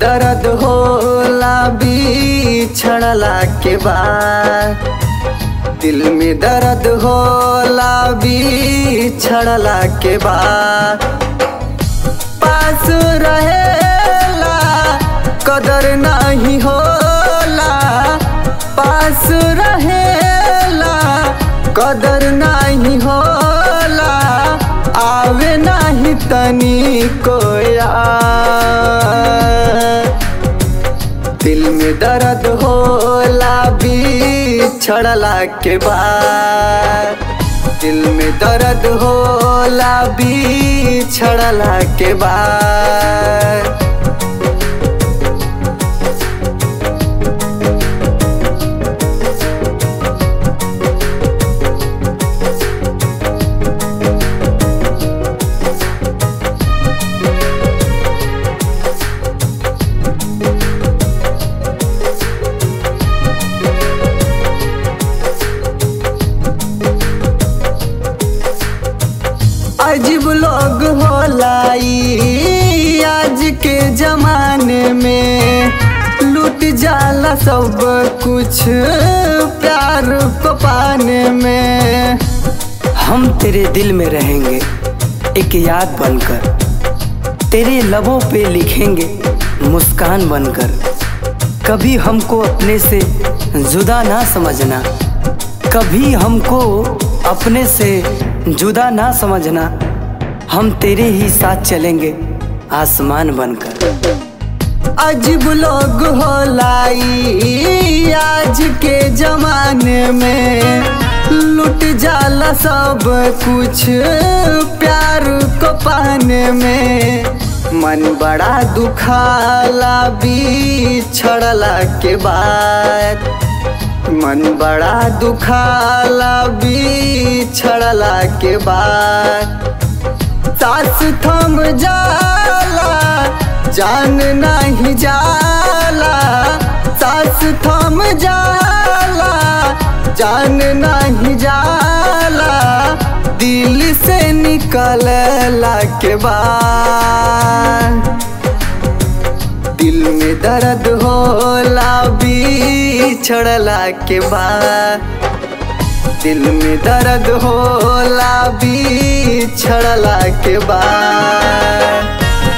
दर्द होला बिछड़ला के बाद दिल में दर्द होला बिछड़ला के बाद पास रहेला कदर नहीं होला पास रहेला कदर नहीं होला आवे नहीं तनी कोया दिल में दर्द होला बिछड़ला के बाद दिल में दर्द होला बिछड़ला के बाद अजीब लोग होला ई आज के जमाने में लूट जाला सब कुछ प्यार को पाने में हम तेरे दिल में रहेंगे एक याद बनकर तेरे लबों पे लिखेंगे मुस्कान बनकर कभी हमको अपने से जुदा ना समझना कभी हमको अपने से जुदा ना समझना हम तेरे ही साथ चलेंगे आसमान बनकर अजीब लोग होला ई आज के जमाने में लूट जाला सब कुछ प्यार को पाने में मन बड़ा दुखाला बिछड़ला के बाद मन बड़ा दुखाला बिछड़ला के बाद सास थम जाला जान नहीं जाला सास थम जाला जान नहीं जाला दिल से निकलला के बाद दिल में दर्द होला बिछड़ला के बाद दिल में दर्द होला बिछड़ला के बाद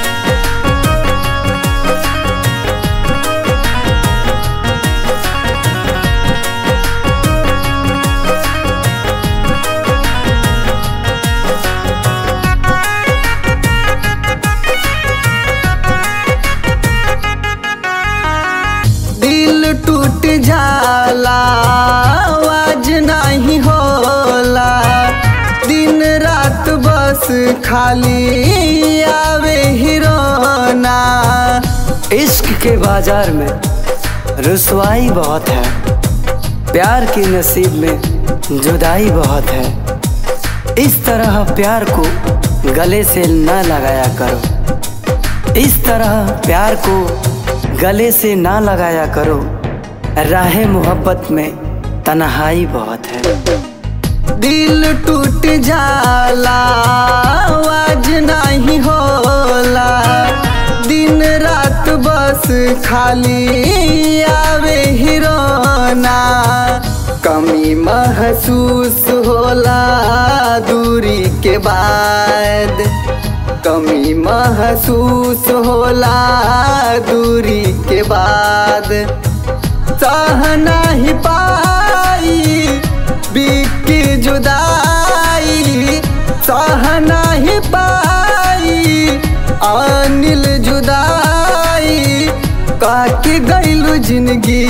दिल टूट जाला आवाज नहीं होला दिन रात बस खाली आवे हिरोना इश्क के बाजार में रुसवाई बहुत है प्यार के नसीब में जुदाई बहुत है इस तरह प्यार को गले से ना लगाया करो इस तरह प्यार को गले से ना लगाया करो राह मोहब्बत में तन्हाई बहुत है दिल टूट जाला आवाज नहीं होला दिन रात बस खाली आवे हिरोना कमी महसूस होला दूरी के बाद कमी महसूस होला दूरी के बाद सह नहीं पाई बिकी जुदाई सह नहीं पाई अनिल जुदाई काके गईलू जिंदगी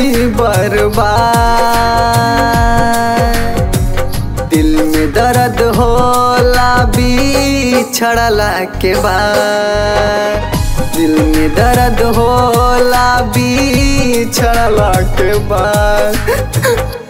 बर्बाद दिल में दर्द होला बिछड़ला के बाद दिल में दर्द होला बिछड़ला के बाद